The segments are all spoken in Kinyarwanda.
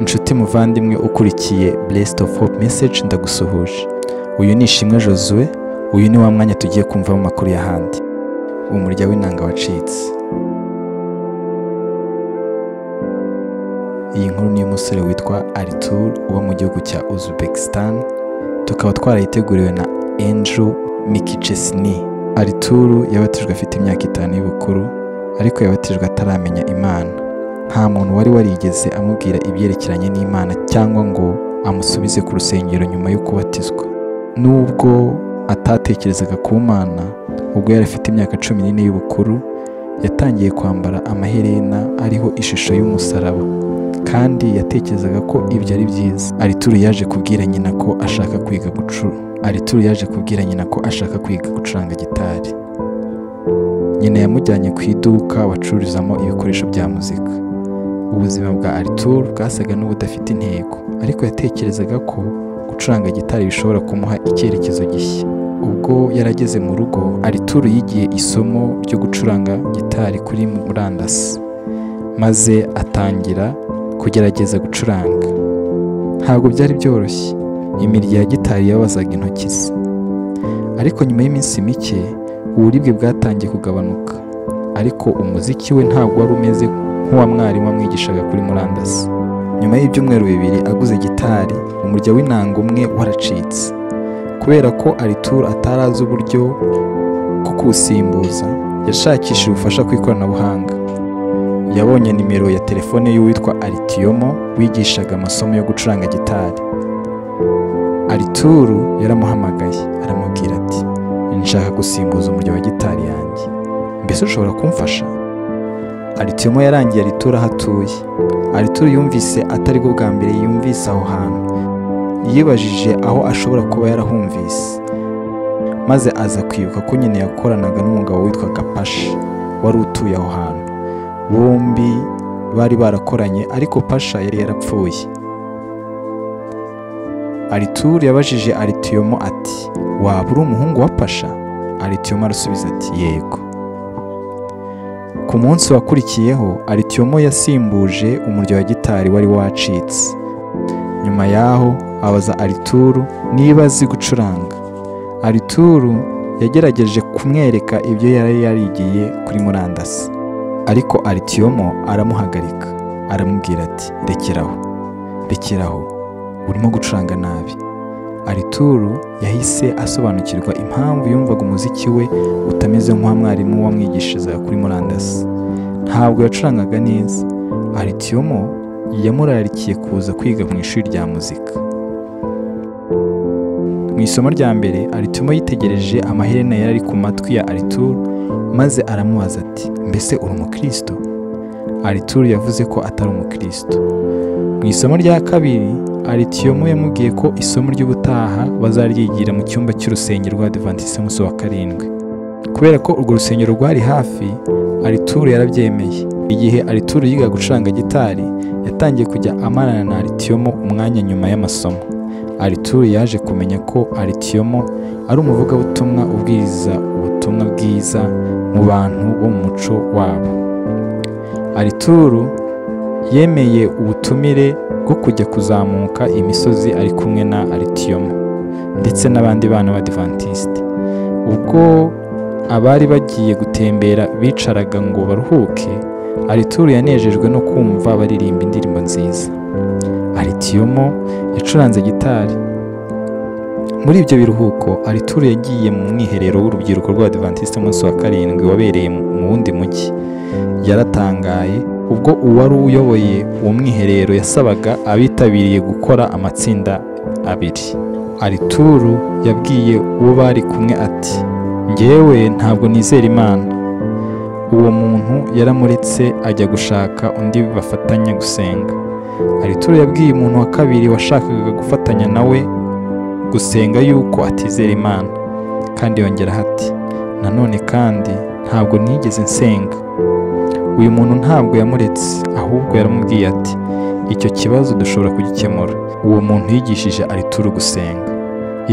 inshuti muvandimwe ukurikiye Blessed of Hope Message ndagusuhuje uyu ni Ishimwe Josue uyu ni wa mwanya tugiye kumva mu makuru y'ahandi umurya w'inanga wacitse iyi nkuru ni iy'umusore witwa Artur uba mu gihugu cya Uzbekistan tukaba twarayiteguriwe na Andrew Mikichesni Artur yabatijwe afite imyaka itanu y'ubukuru ariko yabatijwe ataramenya Imana nta muntu wari warigeze amubwira ibyerekeranye n'imana cyangwa ngo amusubize ku rusengero nyuma yo kubatizwa nubwo atatekerezaga ku mana ubwo yari afite imyaka cumi n'ine y'ubukuru yatangiye kwambara amaherena ariho ishusho y'umusaraba kandi yatekerezaga ko ibyo ari byiza arituru yaje kubwira nyina ko ashaka kwiga gucura arituru yaje kubwira nyina ko ashaka kwiga gucuranga gitari nyina yamujyanye ku iduka bacururizamo ibikoresho bya muzika ubuzima bwa Arthur bwasaga n'ubudafite intego ariko yatekerezaga ko gucuranga gitari bishobora kumuha icyerekezo gishya ubwo yarageze mu rugo Arthur yigiye isomo ryo gucuranga gitari kuri murandasi maze atangira kugerageza gucuranga ntabwo byari byoroshye imirya ya gitari yabazaga intoki ze ariko nyuma y'iminsi mike uburibwe bwatangiye kugabanuka ariko umuziki we ntabwo wari umeze nk'uwa mwarimu amwigishaga kuri murandasi nyuma y'ibyumweru bibiri aguze gitari umurya w'inanga umwe waracitse kubera ko aritura atari azi uburyo bwo kuwusimbuza yashakishije ubufasha ku ikoranabuhanga yabonye nimero ya telefone y'uwitwa aritiyomo wigishaga amasomo yo gucuranga gitari arituru yaramuhamagaye aramubwira ati nshaka gusimbuza umuryo wa gitari yanjye mbese ushobora kumfasha aritiyomo yarangiye aritura aho atuye aritura yumvise atari bwo bwa mbere yumvise aho hantu yibajije aho ashobora kuba yarahumvise maze aza kwibuka ko nyine yakoranaga n'umugabo witwaga pasha wari utuye aho hantu bombi bari barakoranye ariko pasha yari yarapfuye arituru yabajije aritiyomo ati waba uri umuhungu wa pasha aritiyomo arasubiza ati yego ku munsi wakurikiyeho aritiyomo yasimbuje umuryo wa gitari wari wacitse nyuma yaho abaza arituru niba azi gucuranga arituru yagerageje kumwereka ibyo yari yarigiye kuri murandasi ariko aritiyomo aramuhagarika aramubwira ati rekeraho rekeraho urimo gucuranga nabi arituru yahise asobanukirwa impamvu yumvaga umuziki we utameze nk'uwa mwarimu wamwigishirizaga kuri murandasi ntabwo yacurangaga neza aritiyomo yamurarikiye kuza kwiga mu ishuri rya muzika mu isomo rya mbere aritiyomo yitegereje amaherena yari ari ku matwi ya arituru maze aramubaza ati mbese uri umukristo arituru yavuze ko atari umukristo mu isomo rya kabiri aritiyomo yamubwiye ko isomo ry'ubutaha bazaryigira mu cyumba cy'urusengero rwa adivantisi y'umunsi wa karindwi kubera ko urwo rusengero rwari hafi arituru yarabyemeye igihe arituru yiga gucuranga gitari yatangiye kujya amarana na aritiyomo umwanya nyuma y'amasomo arituru yaje kumenya ko aritiyomo ari umuvugabutumwa ubwiriza ubutumwa bwiza mu bantu bo mu muco wabo arituru yemeye ubutumire bwo kujya kuzamuka imisozi ari kumwe na aritiyomo ndetse n'abandi bana b'adivantisite ubwo abari bagiye gutembera bicaraga ngo baruhuke arituru yanejejwe no kumva baririmba indirimbo nziza aritiyomo yacuranze gitari muri ibyo biruhuko arituru yagiye mu mwiherero w'urubyiruko rw'abadivantisite umunsi wa karindwi wabereye mu wundi mujyi yaratangaye ubwo uwari uyoboye uwo mwiherero yasabaga abitabiriye gukora amatsinda abiri arituru yabwiye uwo bari kumwe ati ngewe ntabwo nizera imana uwo muntu yaramuretse ajya gushaka undi bafatanya gusenga arituru yabwiye umuntu wa kabiri washakaga gufatanya nawe gusenga yuko atizera imana kandi yongeraho ati nanone kandi ntabwo nigeze nsenga uyu muntu ntabwo yamuretse ahubwo yaramubwiye ati icyo kibazo dushobora kugikemura uwo muntu yigishije arituru gusenga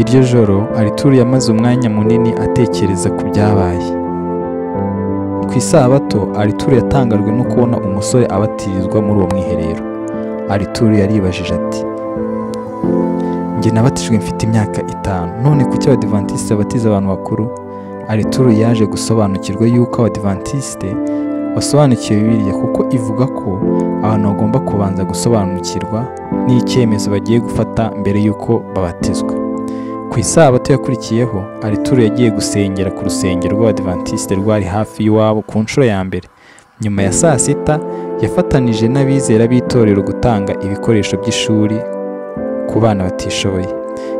iryo joro arituru yamaze umwanya munini atekereza ku byabaye ku isabato arituru yatangajwe no kubona umusore abatirizwa muri uwo mwiherero arituru yaribajije ati njye nabatijwe mfite imyaka itanu none kuki abadivantisite batiza abantu bakuru arituru yaje gusobanukirwa yuko abadivantisite basobanukiwe biriya kuko ivuga ko abantu bagomba kubanza gusobanukirwa n'icyemezo bagiye gufata mbere y'uko babatizwa ku isabato yakurikiyeho arituru yagiye gusengera ku rusengero rw'abadivantisite rwari hafi y'iwabo ku nshuro ya mbere nyuma ya saa sita yafatanije n'abizera b'itorero gutanga ibikoresho by'ishuri ku bana batishoboye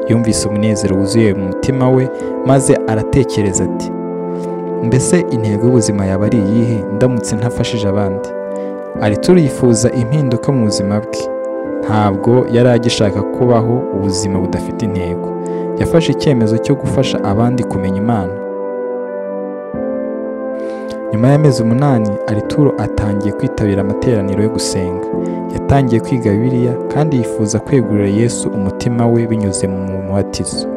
yumvise umunezero wuzuye mu mutima we maze aratekereza ati mbese intego y'ubuzima yaba ari iyihe ndamutse ntafashije abandi arituru yifuza impinduka mu buzima bwe ntabwo yari agishaka kubaho ubuzima budafite intego yafashe icyemezo cyo gufasha abandi kumenya imana nyuma y'amezi umunani arituro atangiye kwitabira amateraniro yo gusenga yatangiye kwiga bibiliya kandi yifuza kwegurira yesu umutima we binyuze mu mubatizo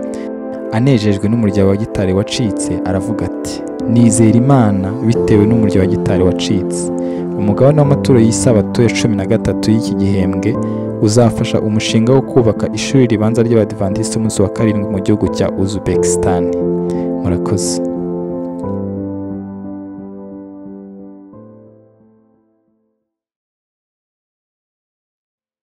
anejejwe n'umuryango wa gitari wacitse aravuga ati nizera imana bitewe n'umuryo wa gitari wacitse umugabane w'amaturo y'isabato ya cumi na gatatu y'iki gihembwe uzafasha umushinga wo kubaka ishuri ribanza ry'abadivantisite umunsi wa karindwi mu gihugu cya uzbekistan murakoze